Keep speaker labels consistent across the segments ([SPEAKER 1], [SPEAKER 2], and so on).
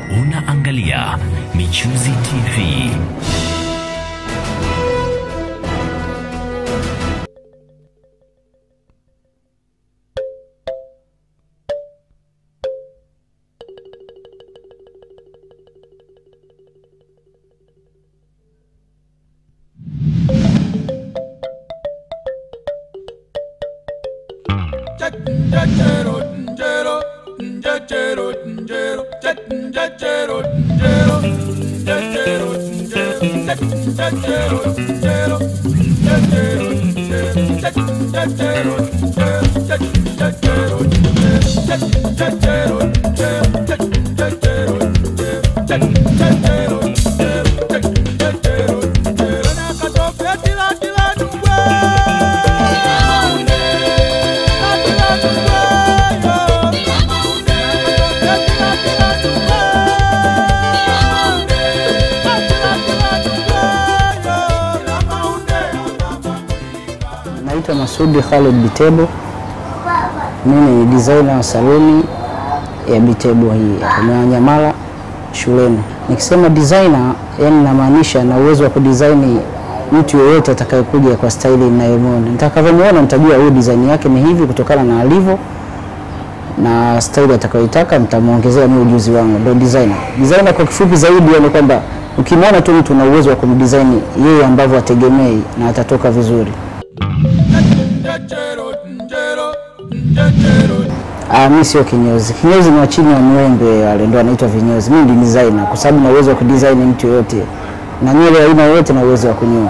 [SPEAKER 1] Unaangalia Michuzi TV.
[SPEAKER 2] Naitwa Masudi Khalid Bitebo. Mimi ni designer wa saluni ya Bitebo hii hapa Mwananyamala shuleni. Nikisema designer, yani namaanisha na uwezo wa kudesign mtu yeyote atakayekuja kwa staili ninayomwona. Mtakavyomwona mtajua huyu design yake ni hivi kutokana na alivyo na staili atakayoitaka, mtamwongezea ni ujuzi wangu, ndio designer. Designer kwa kifupi zaidi ni kwamba ukimwona tu mtu na uwezo wa kumdesign yeye ambavyo ategemei na atatoka vizuri. Ah, mi sio kinyozi. Kinyozi ni wa chini wa mwembe wale ndio wanaitwa vinyozi. Mimi ni designer kwa sababu na uwezo wa kudesign mtu yoyote na nywele ya aina yoyote na uwezo wa kunyoa.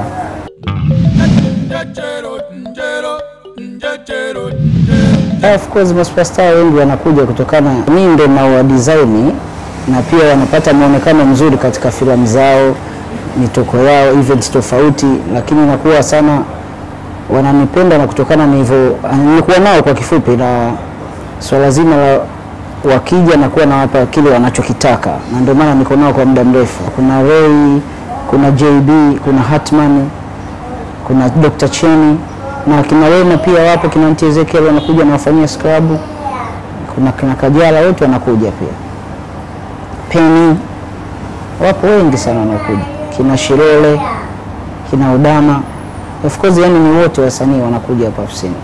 [SPEAKER 2] Ah, Of course masuperstar wengi wanakuja kutokana mimi ndo na wa design na pia wanapata muonekano mzuri katika filamu zao, mitoko yao, events tofauti, lakini inakuwa sana wananipenda na kutokana na hivyo nilikuwa nao kwa kifupi, na swala zima la wakija na kuwa nawapa kile wanachokitaka, na ndio maana niko nao kwa muda mrefu. Kuna Ray, kuna JB, kuna Hatman, kuna Dr. Cheni na kina Wema pia wapo, kina Auntie Ezekiel wanakuja nawafanyia scrub, kuna kina Kajala wote wanakuja pia, Penny wapo wengi sana wanaokuja, kina Shirole, kina Udama Of course yani ni wote wasanii wanakuja hapa ofisini.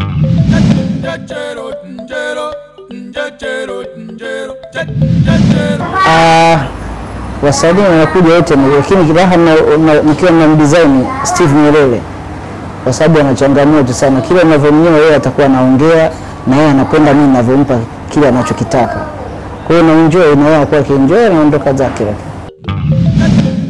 [SPEAKER 2] Ah, wasanii wanakuja wote, ni- lakini kiraha na- na- nikiwa na mdesign Steve Nyerere, kwa sababu ana changamoto sana. Kila ninavyomnyoa yeye atakuwa anaongea na yeye anapenda mimi ninavyompa kile anachokitaka. Kwa hiyo na enjoy na yeye anakuwa akienjoy anaondoka zake. lakini.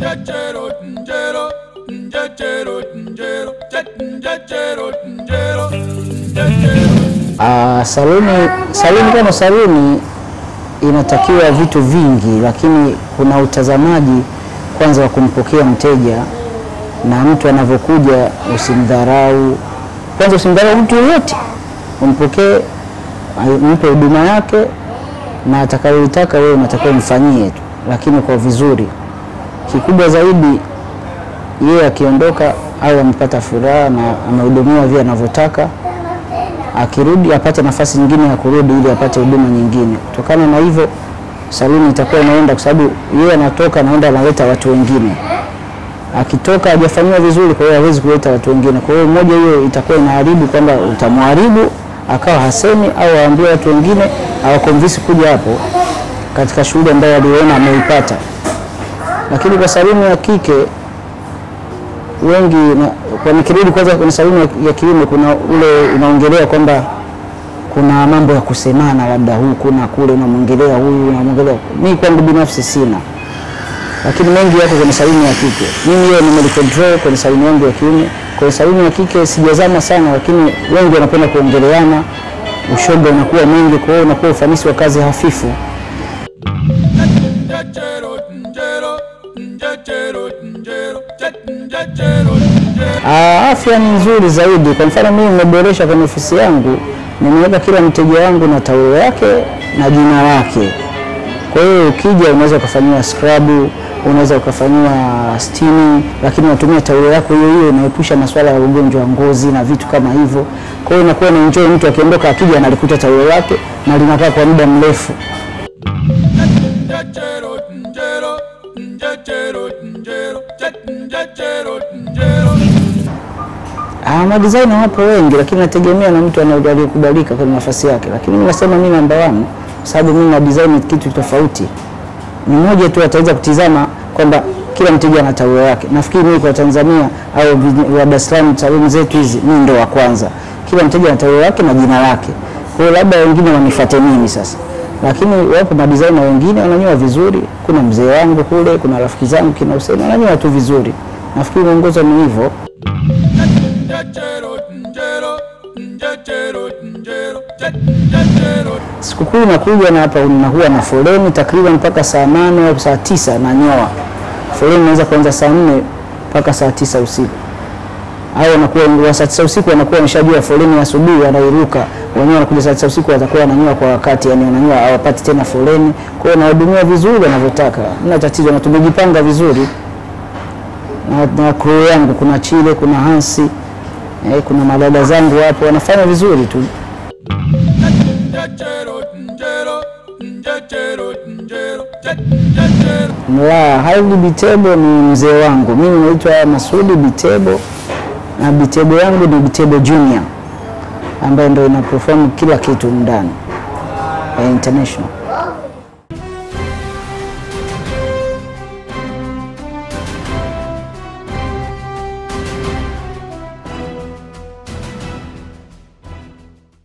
[SPEAKER 2] Ah, saluni saluni kama saluni inatakiwa vitu vingi, lakini kuna utazamaji kwanza wa kumpokea mteja na mtu anavyokuja, usimdharau kwanza, usimdharau mtu yoyote, umpokee, ai- mpe huduma yake na atakayoitaka wewe unatakiwa umfanyie tu, lakini kwa vizuri. Kikubwa zaidi yeye akiondoka au amepata furaha na amehudumiwa vile anavyotaka akirudi apate nafasi nyingine ya kurudi ili apate huduma nyingine. Kutokana na hivyo, saluni itakuwa inaenda, kwa sababu yeye anatoka anaenda analeta watu wengine, akitoka hajafanyiwa vizuri, kwa hiyo hawezi kuleta watu wengine. Kwa hiyo moja hiyo itakuwa inaharibu kwamba utamharibu akawa hasemi au aambie watu wengine awakonvinsi kuja hapo katika shughuli ambayo aliona ameipata. Lakini kwa saluni ya kike wengi na, kwa nikirudi kwanza kwenye saluni ya, ya kiume kuna ule unaongelea kwamba kuna mambo ya kusemana, labda huku na kule, unamwongelea huyu unamwongelea. Mimi kwangu binafsi sina, lakini mengi yako kwenye saluni ya kike. Mimi hiyo nimelicontrol kwenye saluni yangu ya kiume. Kwenye saluni ya kike sijazama sana, lakini wengi wanapenda kuongeleana, ushoga unakuwa mwingi, kwa hiyo unakuwa ufanisi wa kazi hafifu. Ah, afya ni nzuri zaidi. Kwa mfano mimi nimeboresha kwenye ofisi yangu, nimeweka kila mteja wangu na taulo yake na jina lake. Kwa hiyo ukija unaweza ukafanyiwa scrub, unaweza ukafanyiwa steaming, lakini unatumia taulo yako hiyo hiyo, inaepusha masuala ya ugonjwa wa ngozi na vitu kama hivyo. Kwa hiyo inakuwa na enjoy, mtu akiondoka akija analikuta taulo lake na linakaa kwa muda mrefu. Ah, madesigner wapo wengi, lakini nategemea na mtu ana- aliyekubalika kwenye nafasi yake, lakini mimi nasema mimi namba one, kwa sababu mimi na design ni kitu tofauti. Ni mmoja tu ataweza kutizama kwamba kila mteja ana taulo yake. Nafikiri mimi kwa Tanzania au vij- wa Dar es Salaam saluni zetu hizi, mimi ndo wa kwanza. Kila mteja ana taulo yake na jina lake. Kwa hiyo labda wengine wanifuate mimi sasa, lakini wapo madesigner wengine wananyoa vizuri. Kuna mzee wangu kule, kuna rafiki zangu kina Hussein wananyoa tu vizuri. Nafikiri mwongozo ni hivyo. Sikukuu inakuja na hapa unakuwa na foleni takriban mpaka saa nane au saa tisa nanyoa. Foleni inaweza kuanza saa nne mpaka saa tisa usiku, au wanakuwa wa saa tisa usiku wanakuwa wameshajua foleni ya asubuhi, wanairuka wenyewe, wanakuja saa tisa usiku watakuwa wananyoa kwa wakati, yani wananyoa hawapati tena foleni. Kwa hiyo nawahudumia vizuri wanavyotaka, hamna tatizo, na tumejipanga vizuri na, na crew yangu, kuna Chile, kuna Hansi eh, kuna madada zangu hapo wanafanya vizuri tu. La, Haili Bitebo ni mzee wangu. Mimi naitwa Masudi Bitebo na Bitebo yangu ni Bitebo Junior ambayo ndio ina perform kila kitu ndani ya international.